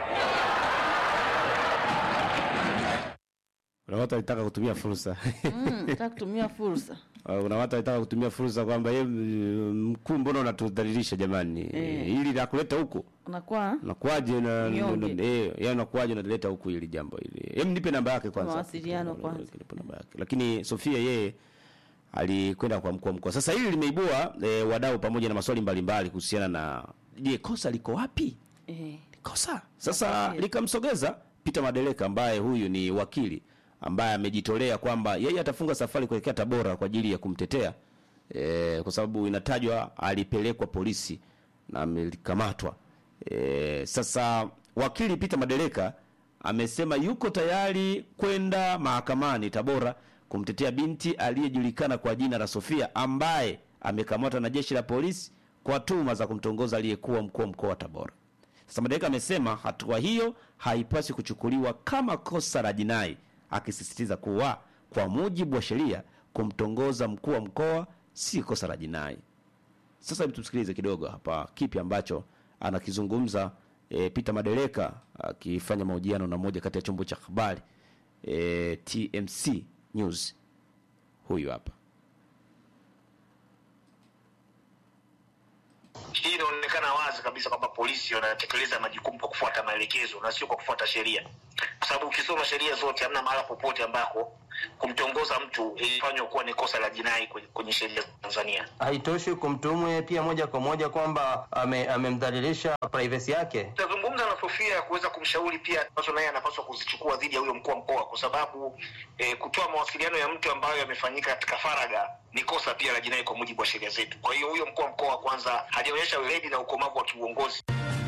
Kuna watu walitaka kutumia fursa Mm, nataka kutumia fursa. Uh, kuna watu walitaka kutumia fursa kwamba ye mkuu, mbona unatudhalilisha jamani? Eh. Eh, hili la kuleta huku Unakuwa nakuaje na Mnyonge. na- eh, yani nakuaje unaleta huku hili jambo hili? Hem, nipe namba yake kwanza. Mawasiliano kwanza. Nipe namba yake. Lakini Sofia yeye alikwenda kwa mkuu wa mkoa. Sasa hili limeibua eh, wadau pamoja na maswali mbalimbali kuhusiana na je, kosa liko wapi? eh, kosa sasa likamsogeza Peter Madeleka ambaye huyu ni wakili ambaye amejitolea kwamba yeye atafunga safari kuelekea Tabora kwa ajili ya kumtetea e, kwa sababu inatajwa alipelekwa polisi na amekamatwa. E, sasa wakili Peter Madeleka amesema yuko tayari kwenda mahakamani Tabora kumtetea binti aliyejulikana kwa jina la Sofia ambaye amekamatwa na jeshi la polisi kwa tuhuma za kumtongoza aliyekuwa mkuu wa mkoa wa Tabora. Sasa Madeleka amesema hatua hiyo haipaswi kuchukuliwa kama kosa la jinai, akisisitiza kuwa kwa mujibu wa sheria kumtongoza mkuu wa mkoa si kosa la jinai. Sasa hebu tumsikilize kidogo hapa kipi ambacho anakizungumza e, Peter Madeleka akifanya mahojiano na moja kati ya chombo cha habari e, TMC News. Huyu hapa. hii inaonekana wazi kabisa kwamba polisi wanatekeleza majukumu kwa kufuata maelekezo na sio kwa kufuata sheria, kwa sababu ukisoma sheria zote, hamna mahala popote ambako kumtongoza mtu ilifanywa kuwa ni kosa la jinai kwenye, kwenye sheria za Tanzania. Haitoshi kumtuhumu yeye pia moja kwa moja kwamba ame- amemdhalilisha privacy yake. Tutazungumza na Sofia kuweza kumshauri pia ambazo naye anapaswa kuzichukua dhidi ya huyo mkuu wa mkoa, kwa sababu eh, kutoa mawasiliano ya mtu ambayo yamefanyika katika faragha ni kosa pia la jinai kwa mujibu wa sheria zetu. Kwa hiyo huyo mkuu wa mkoa kwanza hajaonyesha weledi na ukomavu wa kiuongozi.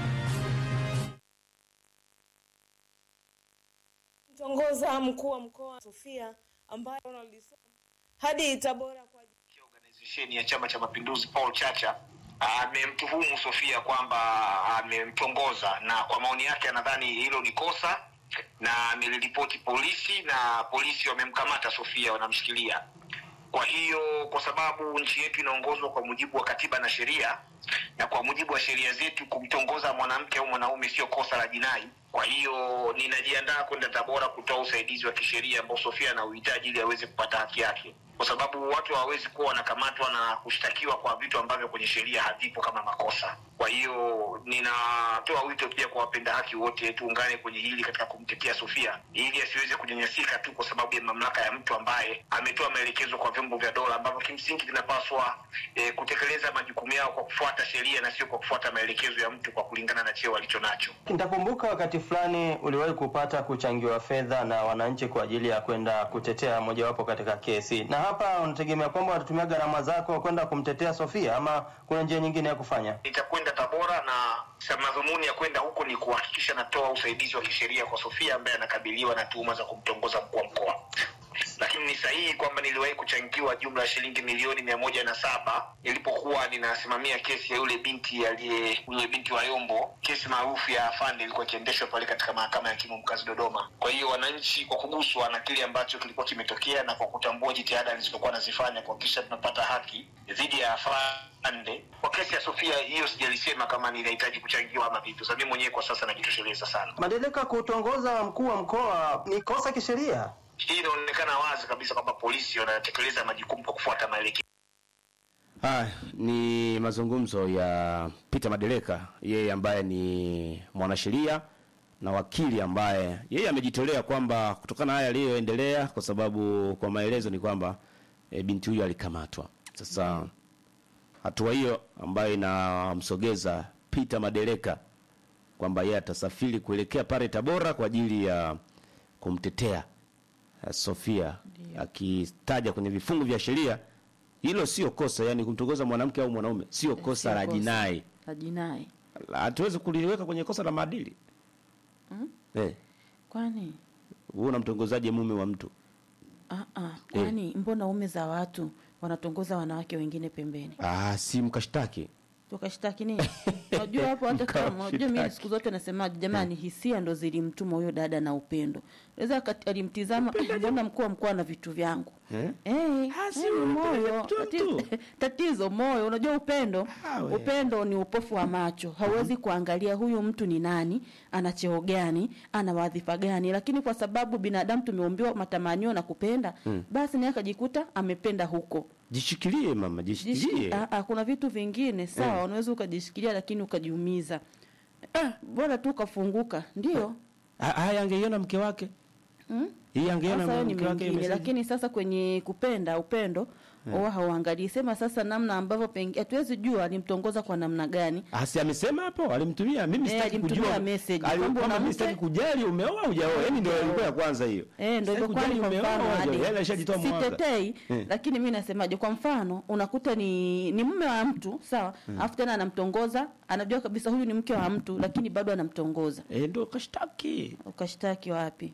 mtongoza mkuu wa mkoa Sofia ambaye analisoma hadi Tabora kwa Organization ya Chama cha Mapinduzi Paul Chacha amemtuhumu Sofia kwamba amemtongoza, na kwa maoni yake anadhani hilo ni kosa na ameliripoti polisi na polisi wamemkamata Sofia, wanamshikilia. Kwa hiyo kwa sababu nchi yetu inaongozwa kwa mujibu wa katiba na sheria, na kwa mujibu wa sheria zetu kumtongoza mwanamke au mwanaume sio kosa la jinai. Kwa hiyo ninajiandaa kwenda Tabora kutoa usaidizi wa kisheria ambao Sofia anauhitaji ili aweze kupata haki yake, kwa sababu watu hawawezi kuwa wanakamatwa na kushtakiwa kwa vitu ambavyo kwenye sheria havipo kama makosa. Kwa hiyo ninatoa wito pia kwa wapenda haki wote, tuungane kwenye hili katika kumtetea Sofia ili asiweze kunyanyasika tu kwa sababu ya mamlaka ya mtu ambaye ametoa maelekezo kwa vyombo vya dola ambavyo kimsingi vinapaswa eh, kutekeleza majukumu yao kwa kufuata sheria na sio kwa kufuata maelekezo ya mtu kwa kulingana na cheo alicho nacho. Nitakumbuka wakati fulani uliwahi kupata kuchangiwa fedha na wananchi kwa ajili ya kwenda kutetea mojawapo katika kesi, na hapa unategemea kwamba watatumia gharama zako kwenda kumtetea Sofia ama kuna njia nyingine ya kufanya? Nitakwenda Tabora na sa- madhumuni ya kwenda huko ni kuhakikisha natoa usaidizi wa kisheria kwa Sofia ambaye anakabiliwa na tuhuma za kumtongoza mkuu wa mkoa. Lakini ni sahihi kwamba niliwahi kuchangiwa jumla ya shilingi milioni mia moja na saba nilipokuwa ninasimamia kesi ya yule binti aliye yule binti wa Yombo, kesi maarufu ya afande ilikuwa ikiendeshwa pale katika mahakama ya hakimu mkazi Dodoma. Kwa hiyo wananchi kwa kuguswa na kile ambacho kilikuwa kimetokea na kwa kutambua jitihada nilizokuwa nazifanya kuhakikisha tunapata haki dhidi ya afande kwa kesi ya Sofia, hiyo sijalisema kama ninahitaji kuchangiwa ama vipi. Sasa mimi mwenyewe kwa sasa najitosheleza sana. Madereka kutongoza mkuu wa mkoa ni kosa kisheria. Hii inaonekana wazi kabisa kwamba polisi wanatekeleza majukumu kwa kufuata maelekezo. Haya ni mazungumzo ya Peter Madereka, yeye ambaye ni mwanasheria na wakili ambaye yeye amejitolea kwamba kutokana na haya yaliyoendelea, kwa sababu kwa maelezo ni kwamba e, binti huyo alikamatwa. Sasa hatua hiyo ambayo inamsogeza Peter Madereka kwamba yeye atasafiri kuelekea pale Tabora kwa ajili ya kumtetea eh, Sofia, akitaja kwenye vifungu vya sheria hilo sio kosa, yani kumtongoza mwanamke au mwanaume sio kosa la kosa. jinai. la jinai La- Hatuwezi kuliweka kwenye kosa la maadili mm? eh. kwani Wewe unamtongozaje mume wa mtu? ah, ah, kwani mbona ume za watu wanatongoza wanawake wengine pembeni Ah, si mkashtaki. tukashtaki nini unajua hapo hata kama unajua mimi siku zote nasemaje jamani hisia ndo zilimtuma huyo dada na upendo naweza akati- alimtizama "Eh, mbona mkuu wa mkoa na vitu vyangu Eh? Eh, eh, ni moyo tatizo, tatizo moyo unajua upendo upendo ni upofu wa macho hauwezi kuangalia huyu mtu ni nani ana cheo gani ana wadhifa gani lakini kwa sababu binadamu tumeumbiwa matamanio na kupenda Mm. basi naye akajikuta amependa huko Jishikilie mama, jishikilie. Jishi- ah, ah, kuna vitu vingine sawa Eh. unaweza ukajishikilia lakini ukajiumiza ah, bora tu ukafunguka ndio Ah, Haya angeiona mke wake. Mm? Hii angeona Sasa hayo ni mke wake mengine, message. lakini sasa kwenye kupenda upendo Eh. huwa hauangalii sema sasa namna ambavyo pengi hatuwezi jua alimtongoza kwa namna gani Ah, si amesema hapo alimtumia mimi Eh, sitaki alimtumia kujua message, Ali- kwamba kwamba una mimi mke? sitaki kujali umeoa hujaoa yani ndio ilikuwa ya kwanza hiyo Eh, ndio Sitaki hivyo kwani kujali kwa umeoa mfano hujaoa, hadi yeye alishajitoa mwanga. sitetei Eh. lakini mi nasemaje kwa mfano unakuta ni ni mume wa mtu sawa Mm. alafu tena anamtongoza anajua kabisa huyu ni mke wa mtu lakini bado anamtongoza eh, ndio kashtaki ukashtaki wapi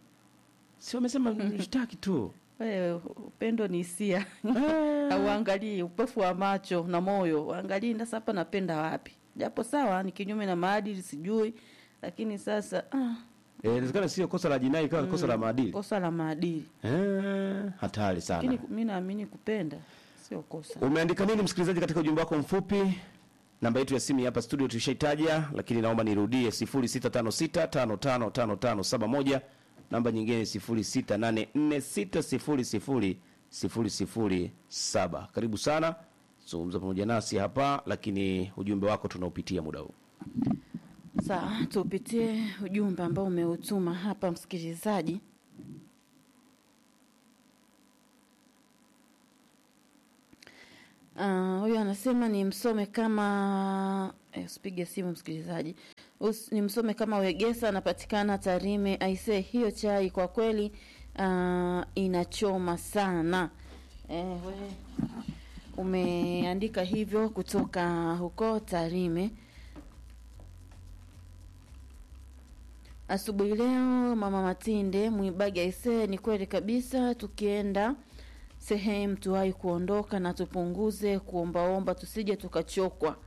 si wamesema mshtaki tu wewe upendo ni hisia auangalii upofu wa macho na moyo uangalii sasa hapa napenda wapi japo sawa ni kinyume na maadili sijui lakini sasa ah, Eh, inawezekana sio kosa la jinai kama kosa la maadili kosa la maadili eh, hatari sana lakini mi naamini kupenda sio kosa Umeandika nini msikilizaji katika ujumbe wako mfupi? Namba yetu ya simu hapa studio tushaitaja, lakini naomba nirudie 0656555571. Namba nyingine 0684600007. Karibu sana zungumza pamoja nasi hapa, lakini ujumbe wako tunaupitia muda huu. Sawa, tupitie ujumbe ambao umeutuma hapa msikilizaji. Ah, huyu anasema ni msome kama eh, usipige simu msikilizaji. Us, ni msome kama Wegesa anapatikana Tarime. Aise, hiyo chai kwa kweli ah, inachoma sana. Eh, we, umeandika hivyo kutoka huko Tarime. Asubuhi leo mama Matinde Mwibagi aisee, ni kweli kabisa, tukienda sehemu tuwahi kuondoka na tupunguze kuombaomba, tusije tukachokwa.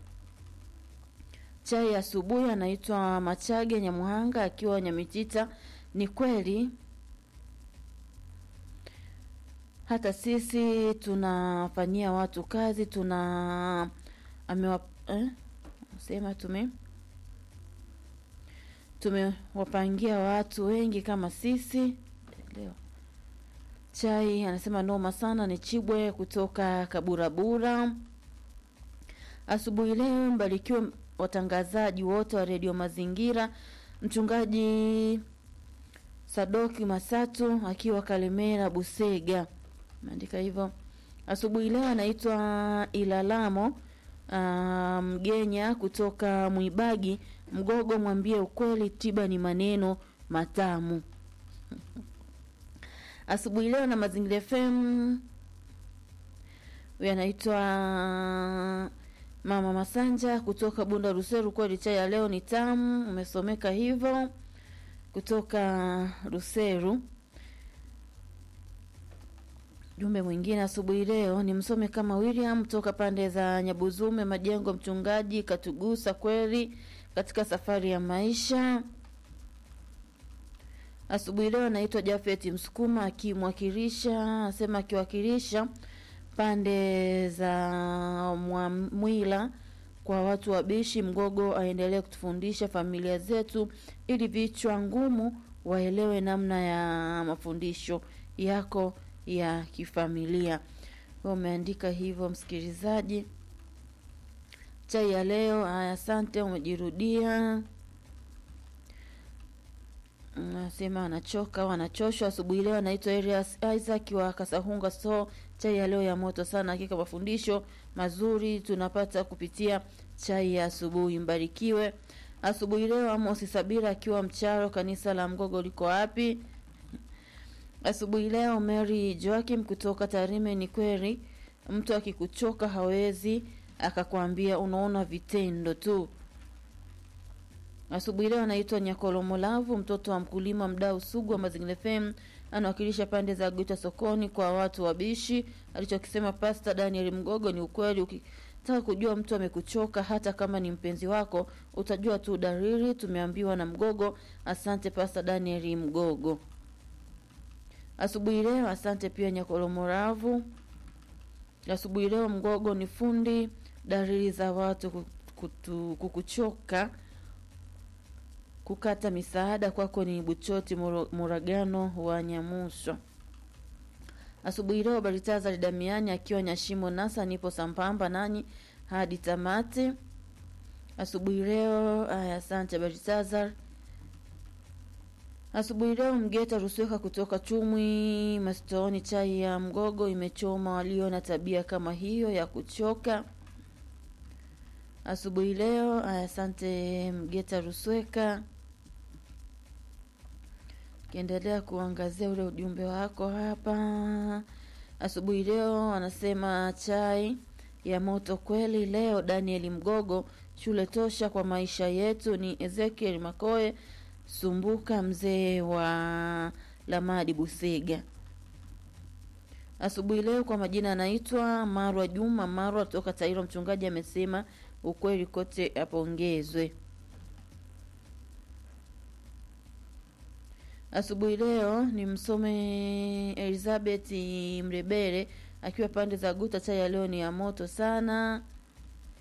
Chai ya asubuhi anaitwa Machage Nyamuhanga akiwa Nyamitita. Ni kweli hata sisi tunafanyia watu kazi, tuna amewa eh? sema tume tumewapangia watu wengi kama sisi leo. Chai anasema noma sana, ni Chibwe kutoka Kaburabura. Asubuhi leo mbarikiwe watangazaji wote wa redio Mazingira, mchungaji Sadoki Masatu akiwa Kalemera Busega, ameandika hivyo. Asubuhi leo anaitwa Ilalamo ah, Mgenya kutoka Mwibagi Mgogo, mwambie ukweli, tiba ni maneno matamu. Asubuhi leo na Mazingira FM, huyu anaitwa Mama Masanja kutoka Bunda Ruseru. Kweli chai ya leo ni tamu, umesomeka hivyo kutoka Ruseru. Jumbe mwingine asubuhi leo ni msome kama William toka pande za Nyabuzume Majengo, mchungaji katugusa kweli katika safari ya maisha. Asubuhi leo anaitwa Jafet Msukuma akimwakilisha, asema akiwakilisha pande za Mwamwila kwa watu wabishi Mgogo, aendelee kutufundisha familia zetu ili vichwa ngumu waelewe namna ya mafundisho yako ya kifamilia. Wewe umeandika hivyo msikilizaji. Chai ya leo, haya, asante, umejirudia. Nasema anachoka au anachoshwa. Asubuhi leo anaitwa Elias Isaac wa Kasahunga. So chai ya leo ya moto sana, hakika mafundisho mazuri tunapata kupitia chai ya asubuhi. Mbarikiwe. Asubuhi leo Amos Sabira akiwa Mcharo, kanisa la Mgogo liko wapi? Asubuhi leo Mary Joakim kutoka Tarime. Ni kweli mtu akikuchoka hawezi akakwambia, unaona vitendo tu. Asubuhi leo anaitwa Nyakolomolavu, mtoto wa mkulima, mdau sugu wa Mazingira FM, anawakilisha pande za Guta sokoni kwa watu wabishi. Alichokisema Pasta Daniel Mgogo ni ukweli. Ukitaka kujua mtu amekuchoka, hata kama ni mpenzi wako, utajua tu dalili. Tumeambiwa na Mgogo. Asante Pasta Daniel Mgogo. Asubuhi leo asante pia Nyakolomoravu. Asubuhi leo Mgogo ni fundi dalili za watu kutu, kukuchoka kukata misaada kwako ni Buchoti Muragano wa Nyamuswa. Asubuhi leo Baritazari Damiani akiwa Nyashimo Nasa, nipo sambamba nanyi hadi tamati. Asubuhi leo aya, asante Baritazar. Asubuhi leo Mgeta Rusweka kutoka Chumwi Mastoni, chai ya Mgogo imechoma walio na tabia kama hiyo ya kuchoka. Asubuhi leo aya, asante Mgeta Rusweka kiendelea kuangazia ule ujumbe wako hapa asubuhi leo. Anasema chai ya moto kweli leo. Daniel Mgogo, shule tosha kwa maisha yetu. Ni Ezekiel Makoe Sumbuka, mzee wa Lamadi Busega. Asubuhi leo kwa majina anaitwa Marwa Juma Marwa toka Tairo. Mchungaji amesema ukweli kote apongezwe. Asubuhi leo ni msome Elizabeth Mrebere akiwa pande za Guta. Chai ya leo ni ya moto sana.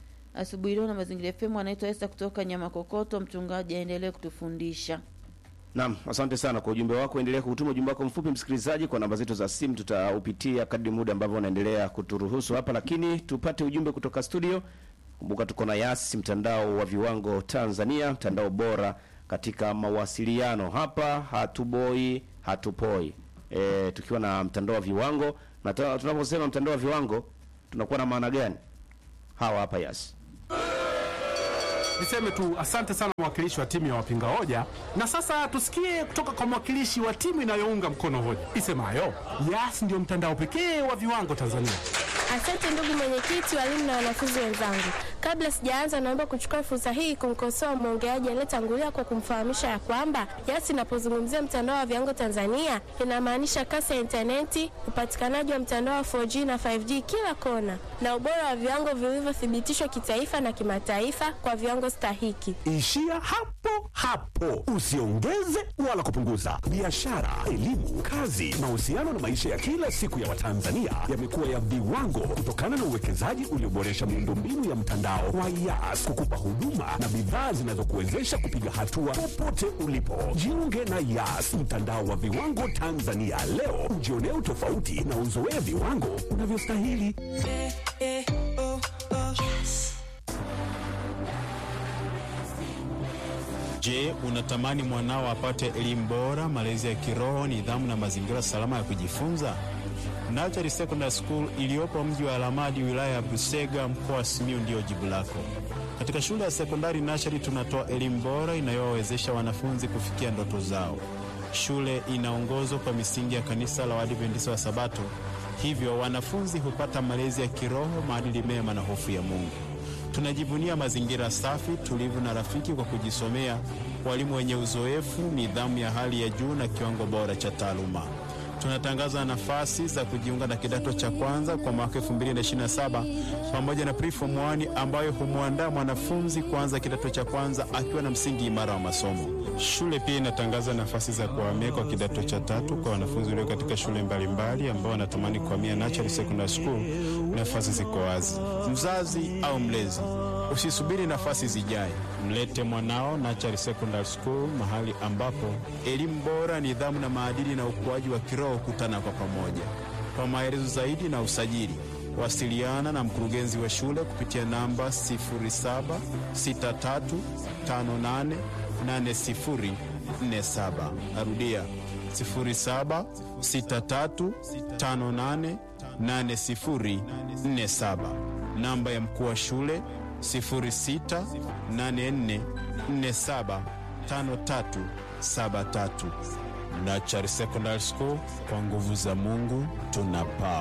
Asubuhi leo na Mazingira FM anaitwa Esther kutoka Nyama Kokoto. Mchungaji aendelee kutufundisha. Naam, asante sana kwa ujumbe wako. Endelea kutuma ujumbe wako mfupi msikilizaji, kwa namba zetu za simu tutaupitia kadri muda ambavyo unaendelea kuturuhusu hapa, lakini tupate ujumbe kutoka studio. Kumbuka tuko na Yas, mtandao wa viwango Tanzania, mtandao bora katika mawasiliano. Hapa hatuboi hatupoi, e, tukiwa na mtandao wa viwango. Na ta- tunaposema mtandao wa viwango tunakuwa na maana gani? Hawa hapa Yas. Niseme tu asante sana mwakilishi wa timu ya wapinga hoja, na sasa tusikie kutoka kwa mwakilishi wa timu inayounga mkono hoja isemayo Yas ndio mtandao pekee wa viwango Tanzania. Asante ndugu mwenyekiti, walimu na wanafunzi wenzangu. Kabla sijaanza, naomba kuchukua fursa hii kumkosoa mwongeaji aliyetangulia kwa kumfahamisha ya kwamba Yas inapozungumzia mtandao wa viwango Tanzania inamaanisha kasi ya intaneti, upatikanaji wa mtandao wa 4G na 5G kila kona, na ubora wa viwango vilivyothibitishwa kitaifa na kimataifa kwa viwango stahiki. Ishia hapo hapo, usiongeze wala kupunguza. Biashara, elimu, kazi, mahusiano na maisha ya kila siku ya Watanzania yamekuwa ya viwango kutokana na uwekezaji ulioboresha miundombinu ya mtandao wa Yas kukupa huduma na bidhaa zinazokuwezesha kupiga hatua popote ulipo. Jiunge na Yas, mtandao wa viwango Tanzania leo, ujionee utofauti na uzoee viwango unavyostahili. Je, unatamani mwanao apate elimu bora, malezi ya kiroho, nidhamu na mazingira salama ya kujifunza? Nachari Secondary School iliyopo mji wa Alamadi, wilaya ya Busega, mkoa wa Simiyu ndiyo jibu lako. Katika shule ya sekondari Nachari tunatoa elimu bora inayowawezesha wanafunzi kufikia ndoto zao. Shule inaongozwa kwa misingi ya kanisa la Waadventista wa Sabato, hivyo wanafunzi hupata malezi ya kiroho, maadili mema na hofu ya Mungu. Tunajivunia mazingira safi, tulivu na rafiki kwa kujisomea, walimu wenye uzoefu, nidhamu ya hali ya juu na kiwango bora cha taaluma. Tunatangaza nafasi za kujiunga na kidato cha kwanza kwa mwaka 2027 pamoja na preform 1 ambayo humwandaa mwanafunzi kuanza kidato cha kwanza akiwa na msingi imara wa masomo. Shule pia inatangaza nafasi za kuhamia kwa kidato cha tatu kwa wanafunzi walio katika shule mbalimbali ambao wanatamani kuhamia Natural Secondary School. Nafasi ziko wazi. Mzazi au mlezi, usisubiri nafasi zijae, mlete mwanao Natural Secondary School, mahali ambapo elimu bora, nidhamu na maadili na ukuaji wa kiroho kutana kwa pamoja. Kwa maelezo zaidi na usajili, wasiliana na mkurugenzi wa shule kupitia namba 0763588047. Narudia 0763588047. Namba ya mkuu wa shule 0684475373. Nachari Secondary School, kwa nguvu za Mungu tunapaa.